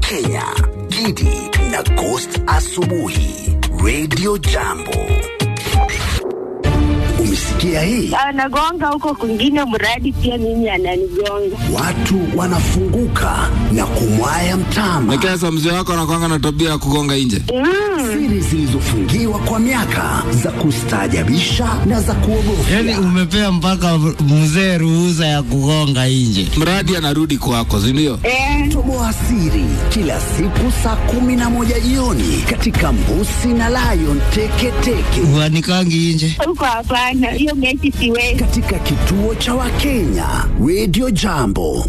Wakenya, Gidi na Ghost Asubuhi, Radio Jambo. Umesikia hii? anagonga huko kwingine, mradi pia mimi ananigonga. Watu wanafunguka na kumwaya mtama. Nekesa, mzee wako anakwanga na tabia ya kugonga nje. Siri zilizofungiwa kwa miaka za kustaajabisha na za kuogofya. Yani umepea mpaka mzee ruhusa ya kugonga nje. Mradi anarudi kwako, si ndio? Eh, Toboa siri kila siku saa kumi na moja jioni katika Mbusi na Lion Teketeke Uanikangi nje. huko hapana, hiyo mechi siwezi. katika kituo cha Wakenya Radio Jambo.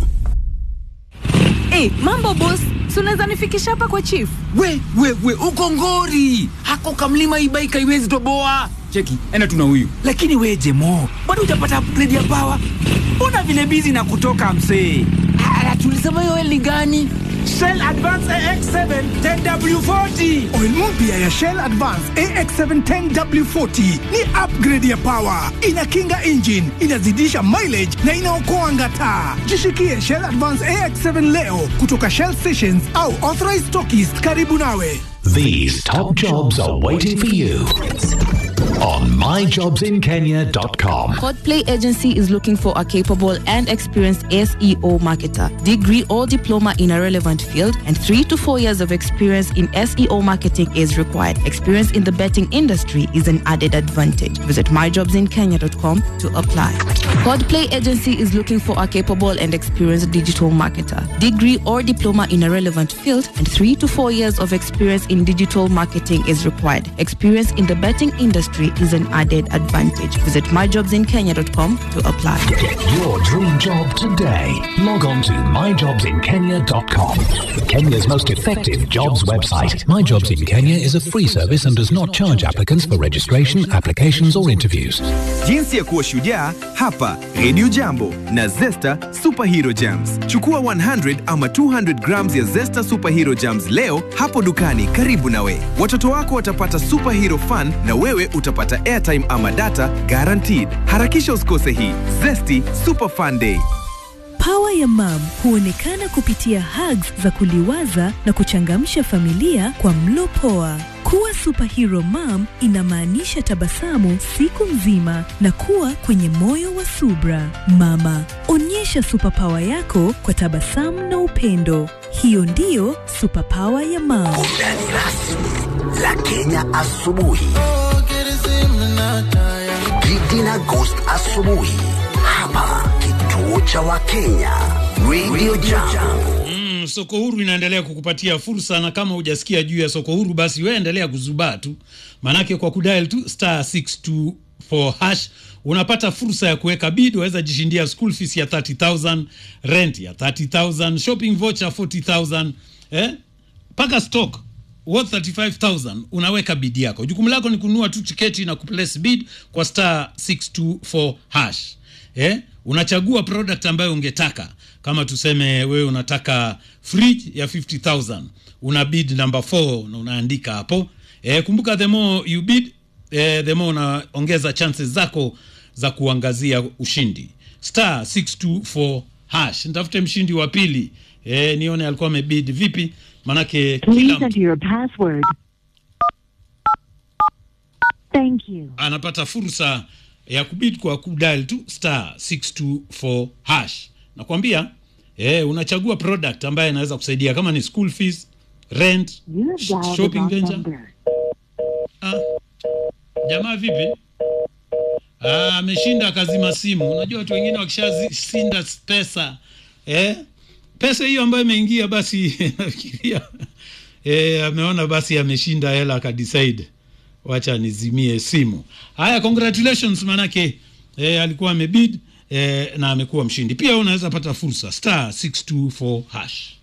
Hey, mambo boss, si unaweza nifikisha hapa kwa chief? we we we uko ngori hako kamlima ibaika iwezi toboa cheki ena tuna huyu lakini we jemo bado hujapata upgrade ya pawa mbona vile bizi na kutoka msee Ah, tulisema hiyo eli gani Shell Advance AX7 10W40 Oil mpya ya Shell Advance AX7 10W40 ni upgrade ya power, inakinga engine, inazidisha mileage na inaokoa ngata. Jishikie Shell Advance AX7 leo kutoka Shell stations au authorized stockists karibu nawe. These top jobs are waiting for you on myjobsinkenya.com. Codplay Agency is looking for a capable and experienced SEO marketer, degree or diploma in a relevant field, and three to four years of experience in SEO marketing is required. Experience in the betting industry is an added advantage. Visit myjobsinkenya.com to apply. Codplay Agency is looking for a capable and experienced digital marketer, degree or diploma in a relevant field, and three to four years of experience in digital marketing is required. Experience in the betting industry is an added advantage. Visit myjobsinkenya.com to apply. Get your dream job today. Log on to myjobsinkenya.com. Kenya's most effective jobs website. My Jobs in Kenya is a free service and does not charge applicants for registration, applications, or interviews. Jinsi ya kuwa shujaa hapa Radio Jambo na Zesta Superhero Jams. Chukua 100 ama 200 grams ya Zesta Superhero Jams leo hapo dukani karibu nawe. Watoto wako watapata superhero fun na wewe utapata airtime ama data guaranteed. Harakisha usikose hii Zesty Super Fun Day. Pawa ya mam huonekana kupitia hugs za kuliwaza na kuchangamsha familia kwa mlo poa. Kuwa superhero mom inamaanisha tabasamu siku nzima na kuwa kwenye moyo wa subra. Mama, onyesha superpower yako kwa tabasamu na upendo. Hiyo ndiyo superpower ya mam. Burudani rasmi la Kenya asubuhi. Gidi na Ghost asubuhi hapa kituo cha Wakenya Radio Jambo. Mm, soko huru inaendelea kukupatia fursa, na kama hujasikia juu ya soko huru, basi wewe endelea kuzubaa tu, manake kwa kudial tu star 624 hash unapata fursa ya kuweka bid. Waweza jishindia school fees ya 30000 rent ya 30000 shopping voucher 40000 eh, mpaka stock worth 35000 unaweka bid yako. Jukumu lako ni kununua tu tiketi na kuplace bid kwa star 624 hash eh, unachagua product ambayo ungetaka kama tuseme wewe unataka fridge ya 50000 una bid number 4 na unaandika hapo eh, kumbuka the more you bid eh, the more unaongeza chances zako za kuangazia ushindi star 624 hash nitafute mshindi wa pili eh, nione alikuwa amebid vipi manake kila mtu your password. Thank you. anapata fursa ya kubid kwa kudial tu star 624 hash nakwambia eh, unachagua product ambaye anaweza kusaidia kama ni school fees rent sh- shopping venture ah, jamaa vipi Ah, ameshinda akazima simu unajua watu wengine wakishashinda pesa eh, pesa hiyo ambayo imeingia basi nafikiria eh, ameona basi ameshinda hela akadecide wacha nizimie simu haya congratulations manake eh, alikuwa amebid eh, na amekuwa mshindi pia unaweza pata fursa star 624 hash